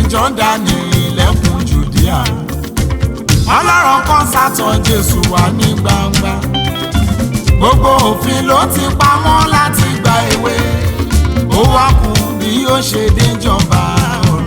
jọ́dánì ilẹ̀kùn jùdíà ọlọ́run kan sátọ̀ jésù wà ní gbangba gbogbo òfin ló ti pamọ́ láti gba èwe ó wá kù bí ó ṣe déjọba ọ̀run.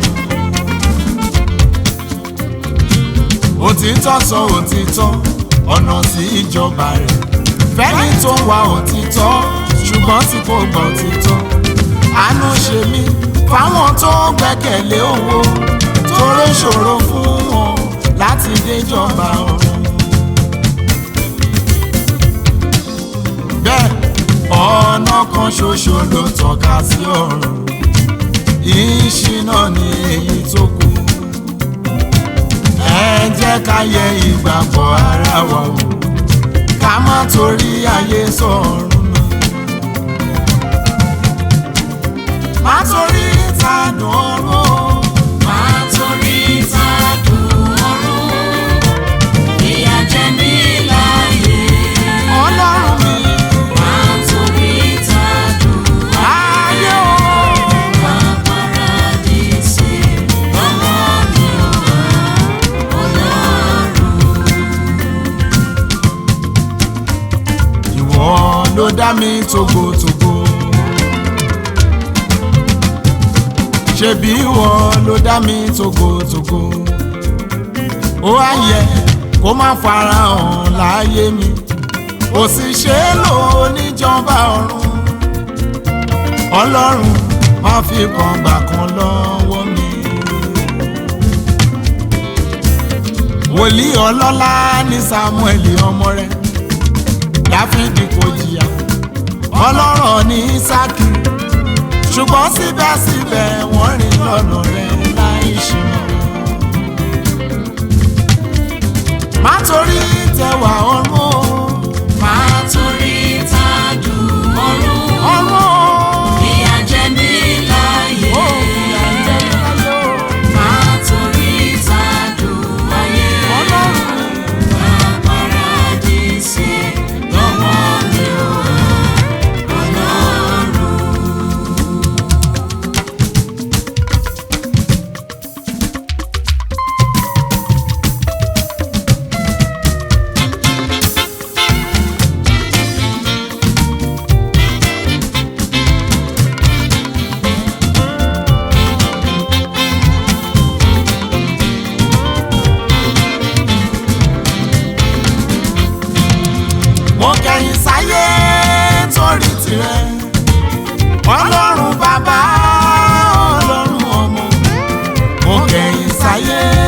òtítọ́ sọ òtítọ́ ọ̀nà sí ìjọba rẹ̀ fẹ́ni tó ń wa òtítọ́ ṣùgbọ́n tí kò gbọ́ òtítọ́ àánú ṣe mí fáwọn tó gbẹ́kẹ̀lé owó tóró ṣòro fún wọn láti déjọba ọ̀run. bẹ́ẹ̀ ọ̀nà kan ṣoṣo ló tọ́ka sí ọ̀run ìṣìnà ni èyí tó kù ẹ jẹ́ ká yẹ ìgbàgbọ́ ara wa wò ká má torí ayé sọ̀run nù. má torí ìtàdùn ọ̀run Máa torí ìtàdùn ọ̀run, ìyà jẹ mí láyé. ọlọ́run mi Máa torí ìtàdùn ayé o. Paradísì lọ́wọ́ mi ò wá, Ọlọ́run. ìwọ ló dá mi togotogo ṣebí ìwọ ló dá mi togotogo ó wá yẹ kó má farahàn láyé mi kò sì ṣe é lò níjọba ọ̀run ọlọ́run má fi kan gbà kan lọ́wọ́ mi. wòlíì ọlọ́lá ní samuel ọmọ rẹ̀ dáfídì kò jìyà ọlọ́rọ̀ ní ísákì ṣùgbọ́n síbẹ̀síbẹ̀ wọ́n rìn lọ́nà rẹ̀ láì ṣìnà. má torí tẹwà ọ̀run o, Máa torí ìtàdùn ọ̀run, ọ̀run o. ìyà jẹ mí láyé. Ó fìyà jẹ mí láyé o. Máa torí ìtàdùn ayé. Ọlọ́run Paradísì lọ́wọ́ mi ò wá, Ọlọ́run. mo kẹ̀yìn sáyé torí tirẹ̀ ọlọ́run bàbá ọlọ́run ọmọ mo kẹ̀yìn sáyé